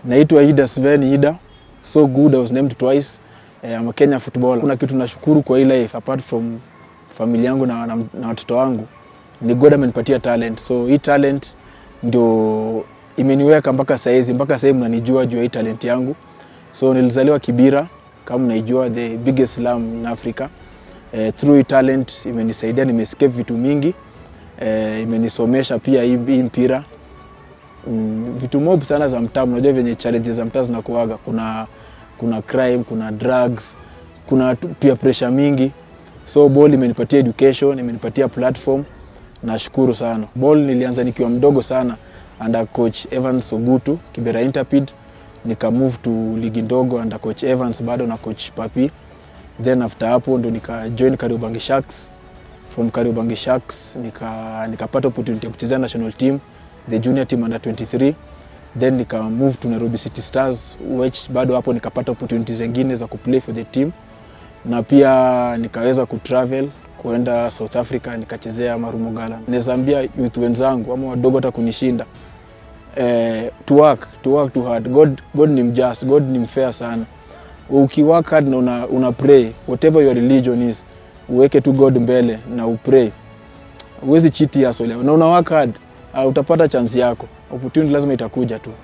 Naitwa Ida Sven Ida. So good I was named twice. Eh, I'm a Kenya footballer. Kuna kitu nashukuru kwa hii life apart from familia yangu na, na, na watoto wangu ni God amenipatia talent. So hii talent ndio imeniweka mpaka saizi, mpaka sasa mnanijua juu ya hii talent yangu. So nilizaliwa Kibira kama mnaijua, the biggest slum in Africa. Eh, through hii talent imenisaidia, nimescape vitu mingi eh, imenisomesha pia hii hii mpira mm, vitu mob sana za mtaa. Unajua venye challenges za mtaa zinakuaga, kuna kuna crime, kuna drugs, kuna tu- pia pressure mingi. So ball imenipatia education, imenipatia platform. Nashukuru sana. Ball nilianza nikiwa mdogo sana under coach Evans Ogutu Kibera Interpid, nika move to ligi ndogo under coach Evans bado na coach Papi. Then after hapo ndo nika join Kariobangi Sharks. From Kariobangi Sharks nika nikapata opportunity ya kuchezea national team, the junior team under 23 then nika move to Nairobi City Stars which bado hapo nikapata opportunities zingine za kuplay for the team na pia nikaweza kutravel kuenda South Africa nikachezea Marumo Gallants. Naweza ambia youth wenzangu ama wadogo hata kunishinda eh, to work, to work too hard. God, God ni mjust, God ni mfair sana. Ukiwork hard na una, una pray whatever your religion is, uweke tu God mbele na upray, huwezi cheat hustle na una work hard, uh, utapata chance yako, opportunity lazima itakuja tu.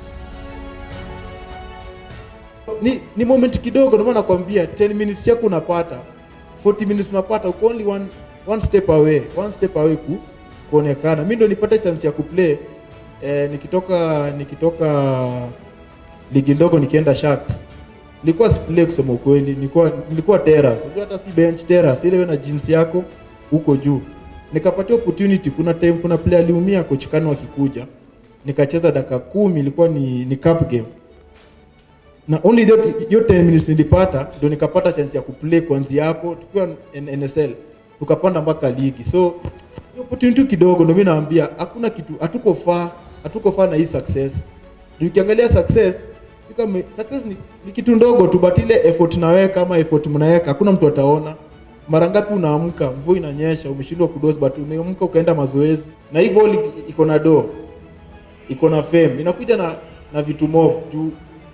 ni, ni moment kidogo, ndio maana nakwambia 10 minutes yako unapata 40 minutes unapata, uko only one, one step away, one step away ku, kuonekana. Mimi ndo nipate chance ya kuplay eh, nikitoka nikitoka ligi ndogo nikienda Sharks nilikuwa siplay kusema ukweli, nilikuwa nilikuwa terrace, unajua hata si bench terrace, ile wewe na jeans yako huko juu. Nikapatia opportunity, kuna time kuna player aliumia, coach Kanu akikuja, nikacheza dakika kumi, ilikuwa ni, ni cup game na only hiyo hiyo 10 minutes nilipata ndio nikapata chance ya kuplay kuanzia hapo tukiwa N- NSL tukapanda mpaka ligi so hiyo opportunity kidogo ndio mimi naambia hakuna kitu hatuko far hatuko far na hii success Ndio ukiangalia success ni kama success ni, ni kitu ndogo tu but ile effort naweka ama effort mnaweka hakuna mtu ataona mara ngapi unaamka mvua inanyesha umeshindwa kudoze but umeamka ukaenda mazoezi na hii ball iko na do iko na fame inakuja na na vitu mob juu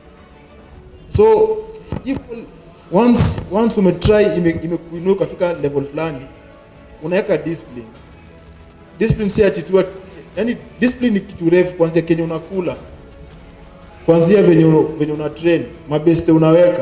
so if once once umetry ime- imekuinua ukafika level fulani unaweka discipline discipline si ati tu ati- yani discipline ni kitu refu kuanzia kenye unakula kuanzia venye una, venye una train mabeste unaweka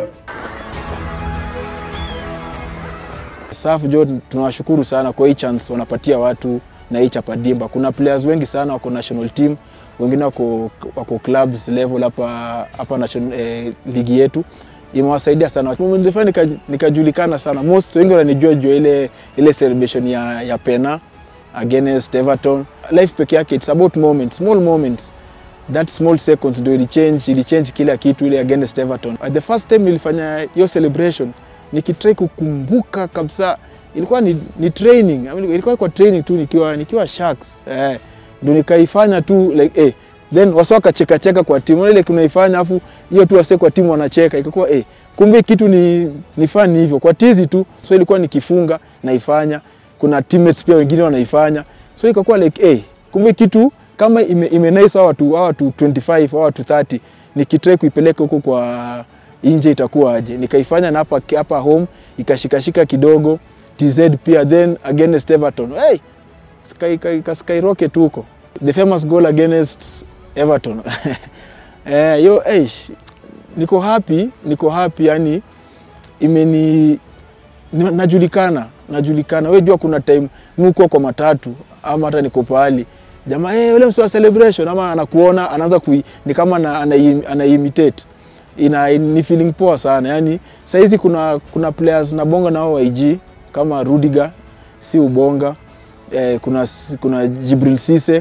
SAF jo tunawashukuru sana kwa hii chance wanapatia watu na hii chapadimba. Kuna players wengi sana wako national team, wengine wako, wako clubs level hapa hapa national eh, ligi yetu imewasaidia sana. Nilifanya nika, nikajulikana sana, most wengi wananijua juu ya ile ile celebration ya, ya pena against Everton. Life peke yake it's about moments, small moments that small seconds ndio ilichange ilichange kila kitu ile against Everton. Uh, the first time nilifanya hiyo celebration nikitrai kukumbuka kabisa ilikuwa ni, ni training I mean, ilikuwa kwa training tu nikiwa nikiwa Sharks eh, ndio nikaifanya tu like eh, then wasa wakacheka cheka kwa timu ile kunaifanya afu hiyo tu wase kwa timu wanacheka ikakuwa eh, kumbe kitu ni ni fun hivyo kwa tizi tu so ilikuwa nikifunga naifanya kuna teammates pia wengine wanaifanya so ikakuwa like eh, kumbe kitu kama ime, ime nice hawa watu hawa watu 25 hawa watu 30 nikitrai kuipeleka huko kwa nje itakuwa aje nikaifanya na hapa hapa home ikashikashika kidogo TZ pia then against Everton hey sky, sky, sky, skyrocket huko the famous goal against Everton eh yo hey, niko happy niko happy yani imeni ni- najulikana najulikana wewe jua kuna time mko kwa matatu ama hata niko pahali jamaa eh yule mswa celebration ama anakuona anaanza kui ni kama ana, ana, ana imitate ina ni feeling poa sana yani saizi kuna kuna players na bonga nao wa IG kama Rudiger si ubonga eh, kuna kuna Jibril Cisse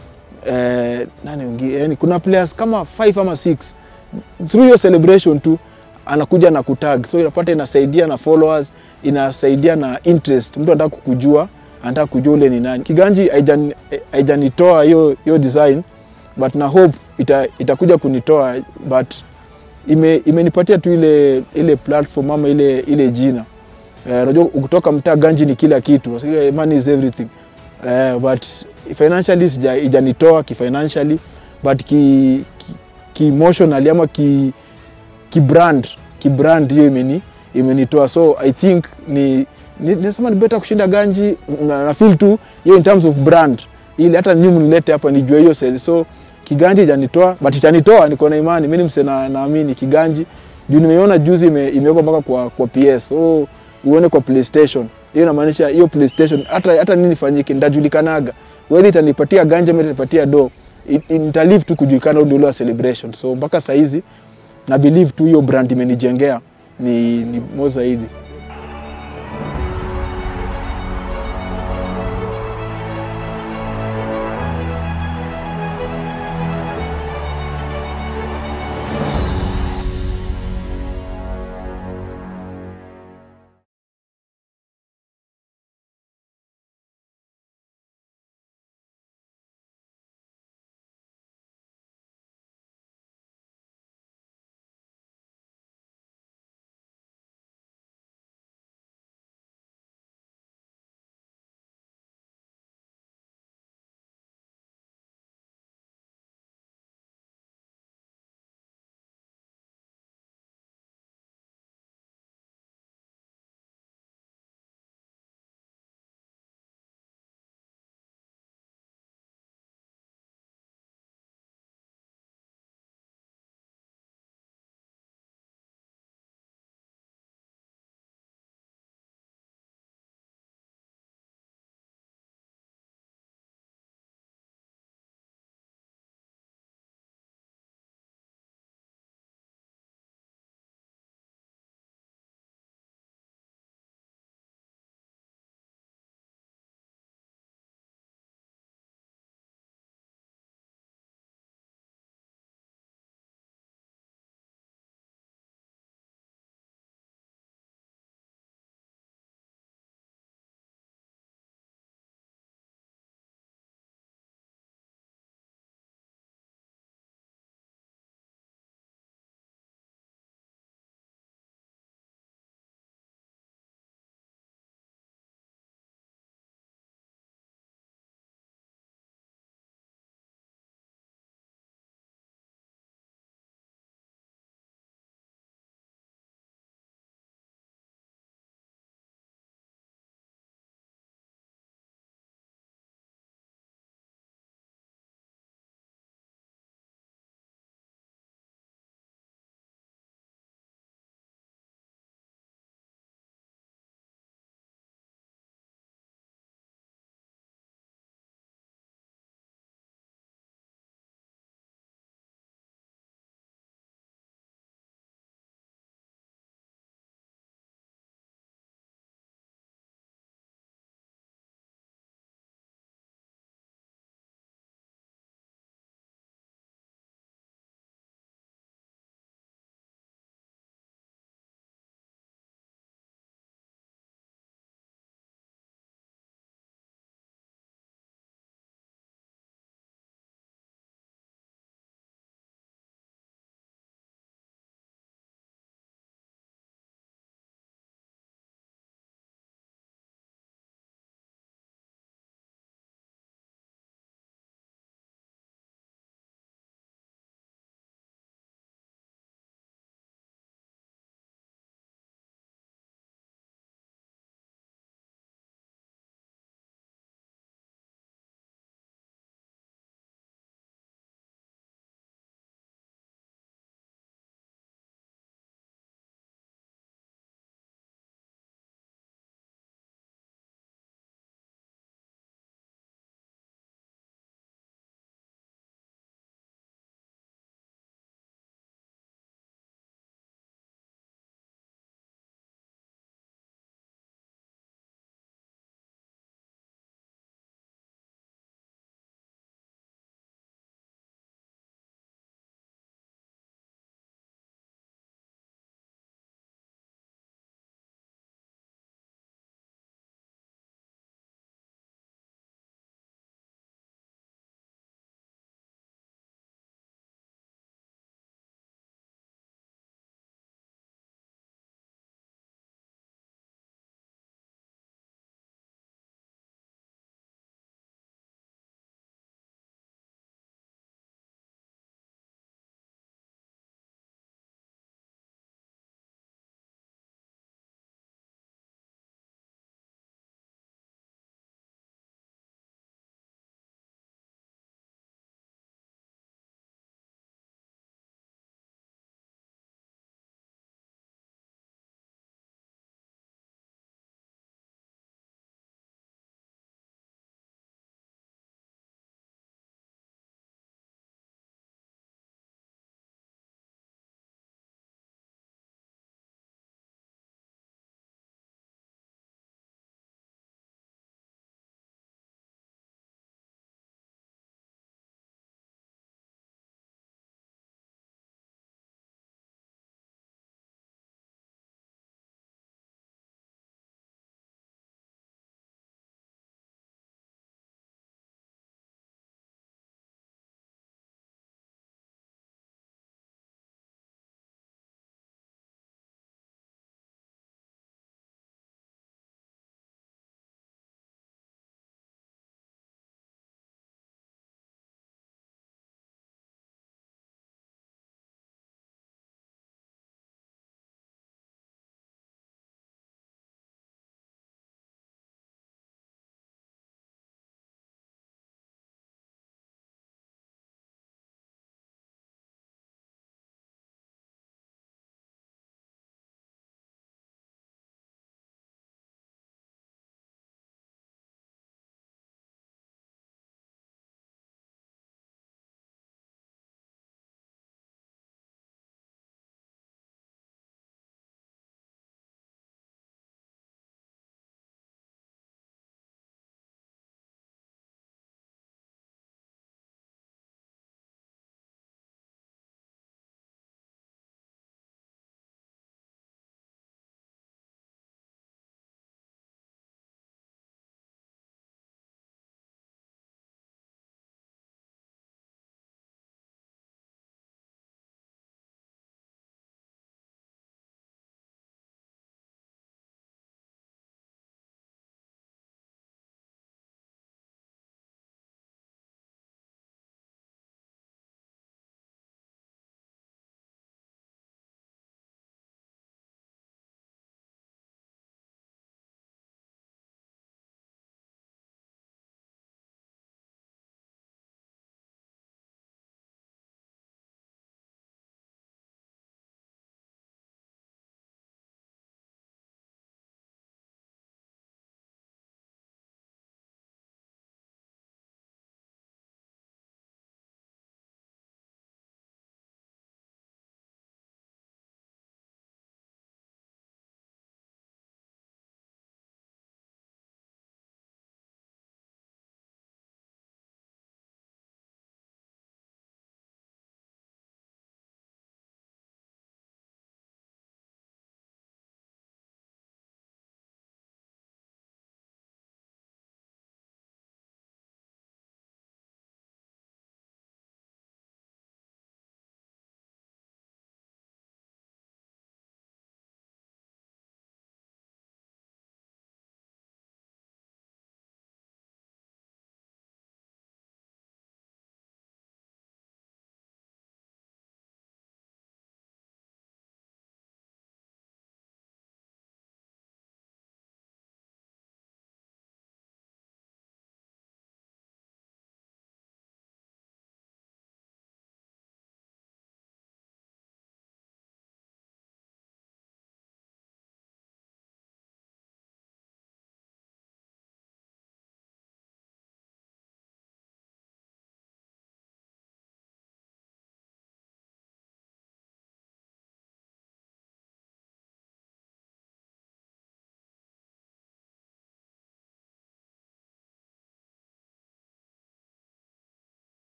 eh, nani wengine yani kuna players kama 5 ama 6 through your celebration tu anakuja na kutag so inapata inasaidia na followers inasaidia na interest mtu anataka kukujua anataka kujua ule ni nani kiganji haijan- haijanitoa hiyo hiyo design but na hope ita, itakuja kunitoa but ime, imenipatia tu ile ile platform ama ile ile jina Eh, unajua ukitoka mtaa ganji ni kila kitu Wasikia, money is everything uh, but financially sija- ijanitoa kifinancially but ki, ki, ki emotionally ama ki ki brand ki brand hiyo imeni imenitoa so I think ni ni- nisema ni better kushinda ganji na, na feel tu hiyo in terms of brand ili hata nyinyi mnilete hapa nijue hiyo sell so kiganji janitoa but itanitoa niko na imani mimi ni mse na naamini kiganji juu nimeiona juzi ime, imewekwa mpaka kwa kwa PS so uone kwa PlayStation hiyo inamaanisha hiyo PlayStation hata hata nini fanyike ndajulikanaga whether itanipatia ganja ama itanipatia do It- it- nitalive tu kujulikana ndio ule wa celebration so mpaka saa hizi na believe tu hiyo brand imenijengea ni, ni mo zaidi